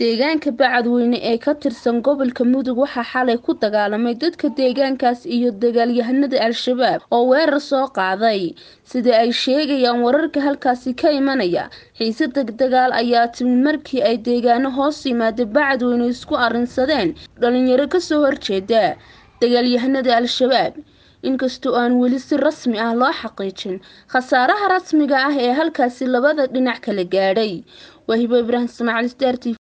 deegaanka bacadweyne ee ka tirsan gobolka mudug waxaa xalay ku dagaalamay dadka deegaankaas iyo dagaalyahanada al-shabaab oo weerar soo qaaday sida ay sheegayaan wararka halkaasi ka imanaya xiise degdagaal ayaa timid markii ay deegaano hoos yimaada bacadweyne isku arrinsadeen dhalinyaro kasoo horjeeda dagaalyahanada al-shabaab inkastoo aan weli si rasmi ah loo xaqiijin khasaaraha rasmiga ah ee halkaasi labada dhinac kala gaadhay wahibo ibraahim ismaaciil star t